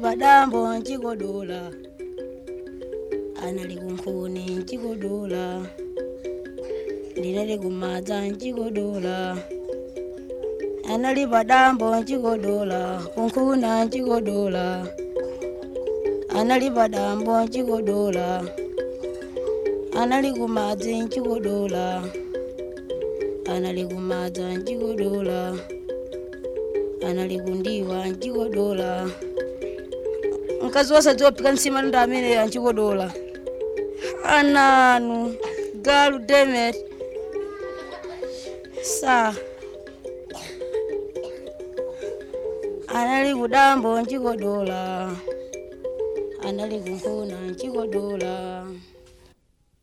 padambo nchikodola anali kunkhuni nchikodola ndinali kumadza nchikodola anali padambo nchikodola kunkhuna nchikodola anali padambo nchikodola anali kumadzi nchikodola anali kumadza nchikodola anali kundiwa nchikodola mkazi wasadziwaphika nsima ndo amene anchikodola ananu galu demet sa anali kudambo nchikodola anali kunkhuna nchikodola